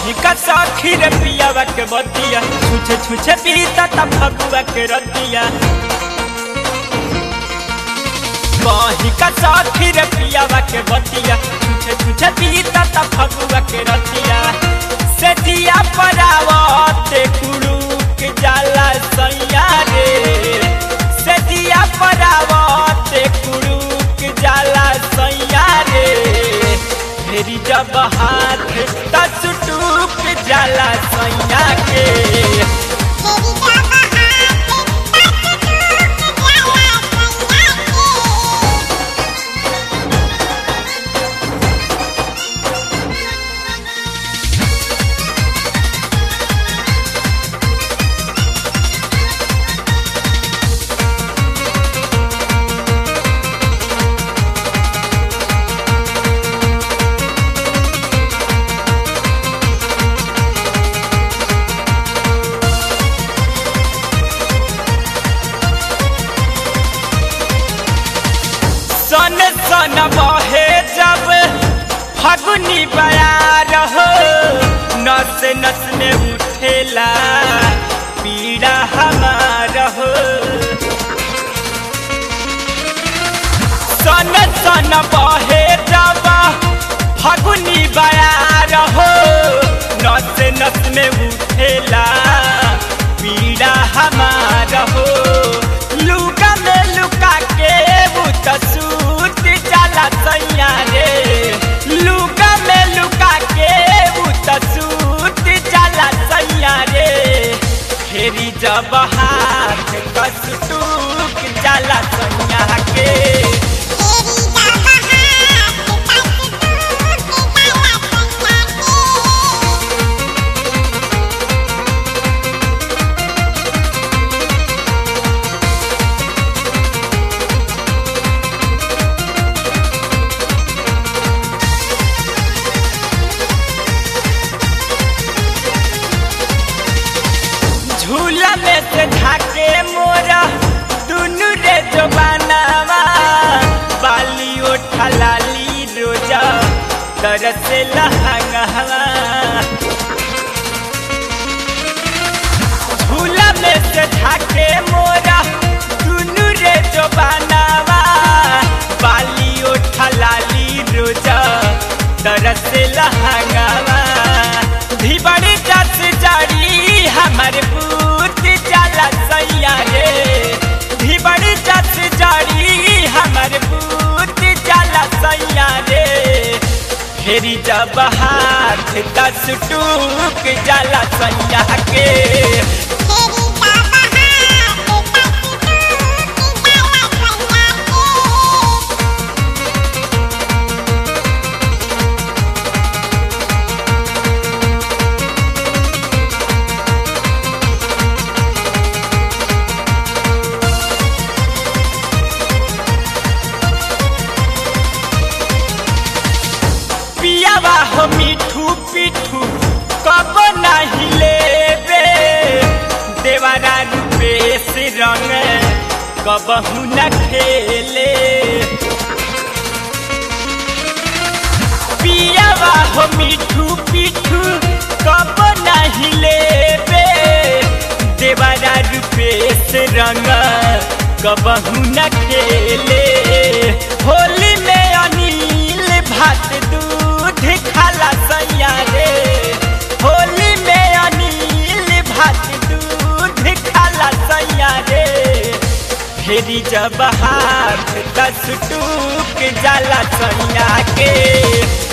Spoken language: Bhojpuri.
कही का सखी रे पियावा के बतिया छुछे छुछे पीता ता फगुआ के रतिया कही का सखी रे पियावा के बतिया छुछे छुछे पीता ता फगुआ के रतिया से दिया परावते कुड़ुक जाला सैया रे से दिया परावते कुड़ुक जाला सैया रे फेरी जब हाथ दस टूक जाला सैया के सन सन बहे जब फगुनी बयार हो नस नस में उठेला पीड़ा हमार हो सन सन बहे जब फगुनी बयार हो नस नस में उठेला पीड़ा हमार हो लुका में लुका के वो तसूत जाला सैया रे लुका में लुका के वो तसूत जाला सैया रे फेरी जब हाथ कस टूक जाला सैया के झूला में से झाके मोरा दुनु रे जो बनावा बाली ओठा लाली रोजा तरसे लहंगवा झूला में से झाके मोरा दुनु रे जो बनावा बाली ओठा लाली रोजा तरसे लहंगवा धिबड़ी जस जड़ी हमर पूत जाला सैया रे धिबड़ी जस जड़ी हमर पूत जाला सैया रे फेरी जब हाथ दस टूक जाला सैया के पियावा हो मिठू पिठू कब नहीं लेबे देवारा रूपेश रंग कबहू न खेले पियावा हो मिठू पिठू कब नहीं लेबे देवारा रूपेश रंग कबहू न खेले होली में अनिल भात दूध खाला सैया रे होली में अनिल भात दूध खाला सैया रे फेरी जब हाथ दस टूक जाला सैया के